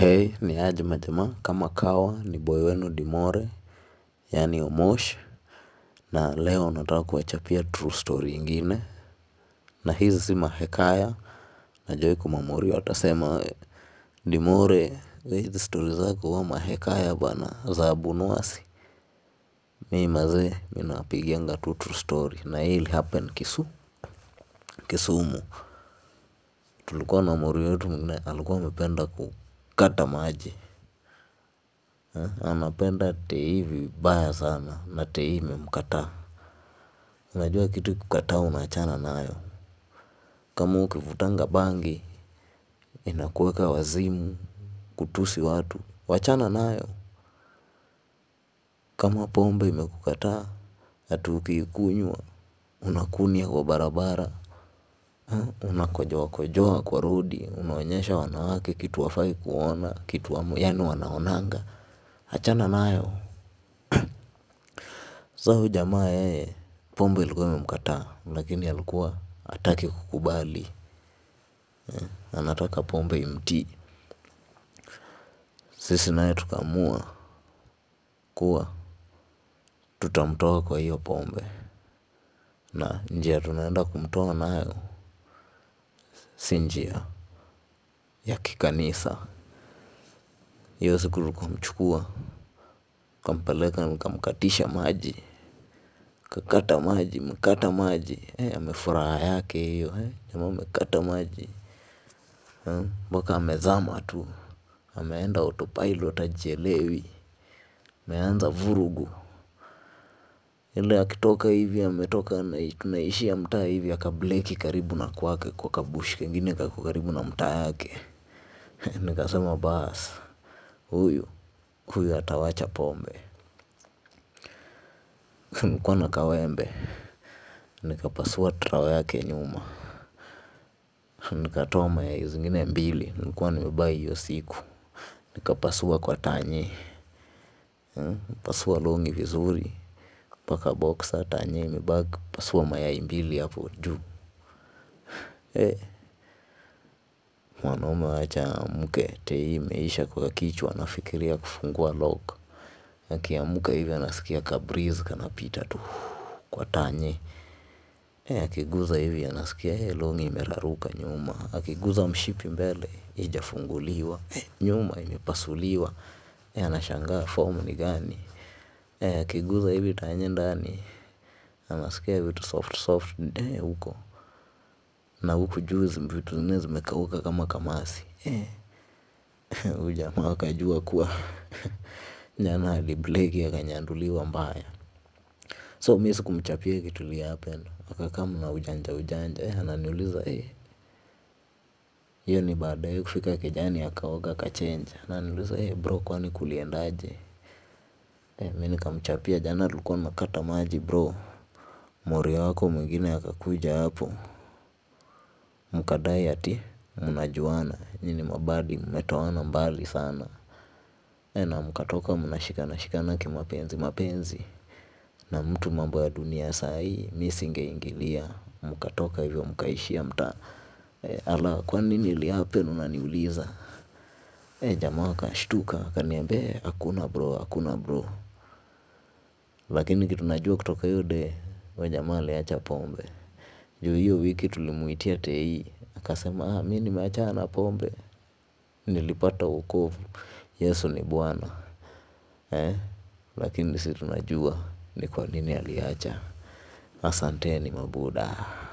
Hey ni aje majamaa kama kawa ni boy wenu Dimore yaani Omosh na leo nataka kuwachapia true story ingine na hizi si mahekaya najua kuna mamorio watasema Dimore hizi story zako huwa mahekaya bana za abunwasi mi mazee mi nawapigianga tu true story na hii ilihappen kisu Kisumu tulikuwa na morio wetu mwingine alikuwa amependa kukata maji anapenda tei vibaya sana na tei imemkataa unajua kitu ikikukataa unaachana nayo kama ukivutanga bangi inakuweka wazimu kutusi watu wachana nayo kama pombe imekukataa ati ukiikunywa unakunia kwa barabara unakojoa kojoa kwa rodi unaonyesha wanawake kitu hawafai kuona kitu yaani wanaonanga achana nayo sa huyu jamaa yeye pombe ilikuwa imemkataa lakini alikuwa hataki kukubali anataka pombe imtii sisi naye tukaamua kuwa tutamtoa kwa hiyo pombe na njia tunaenda kumtoa nayo si njia ya kikanisa hiyo siku tukamchukua tukampeleka nikamkatisha maji kakata maji amekata maji amefuraha yake hiyo jamaa amekata maji mpaka amezama tu ameenda autopilot hajielewi ameanza vurugu ile akitoka hivi ametoka tunaishia mtaa hivi akableki karibu na kwake kwa kabush kengine kako karibu na mtaa yake nikasema bas huyu huyu atawacha pombe nilikuwa na kawembe nikapasua trao yake nyuma nikatoa mayai zingine mbili nilikuwa nimebuy hiyo siku nikapasua kwa tanye pasua longi vizuri mpaka boxer tanye imebaki pasua mayai mbili hapo juu mwanaume wacha aamke tei imeisha kwa kichwa anafikiria kufungua lock akiamka hivi anasikia kabreeze kanapita tu kwa tanye akiguza hivi anasikia longi imeraruka nyuma akiguza mshipi mbele haijafunguliwa nyuma imepasuliwa anashangaa form ni gani akiguza hivi tanye ndani anasikia vitu soft soft huko na huku juu vitu zingine zimekauka kama kamasi huyu jamaa akajua kuwa jana alibleki akanyanduliwa mbaya so mi sikumchapia kitu ilihappen akakam na ujanja ujanja ananiuliza hiyo ni baada ya kufika kejani akaoga akachange ananiuliza bro kwani kuliendaje mi nikamchapia jana tulikuwa tunakata maji bro morio wako mwingine akakuja hapo mkadai ati mnajuana nyinyi ni mabaddy mmetoana mbali sana na mkatoka mnashikana shikana kimapenzi mapenzi na mtu mambo ya dunia saa hii mi singeingilia mkatoka hivyo mkaishia mtaa ala kwani nini ilihappen unaniuliza jamaa akashtuka akaniambia hakuna bro hakuna bro lakini kitu najua kutoka hiyo day huyo jamaa aliacha pombe juu hiyo wiki tulimuitia tei akasema mi nimeachana na pombe nilipata wokovu yesu ni bwana lakini si tunajua ni kwa nini aliacha asanteni mabuda.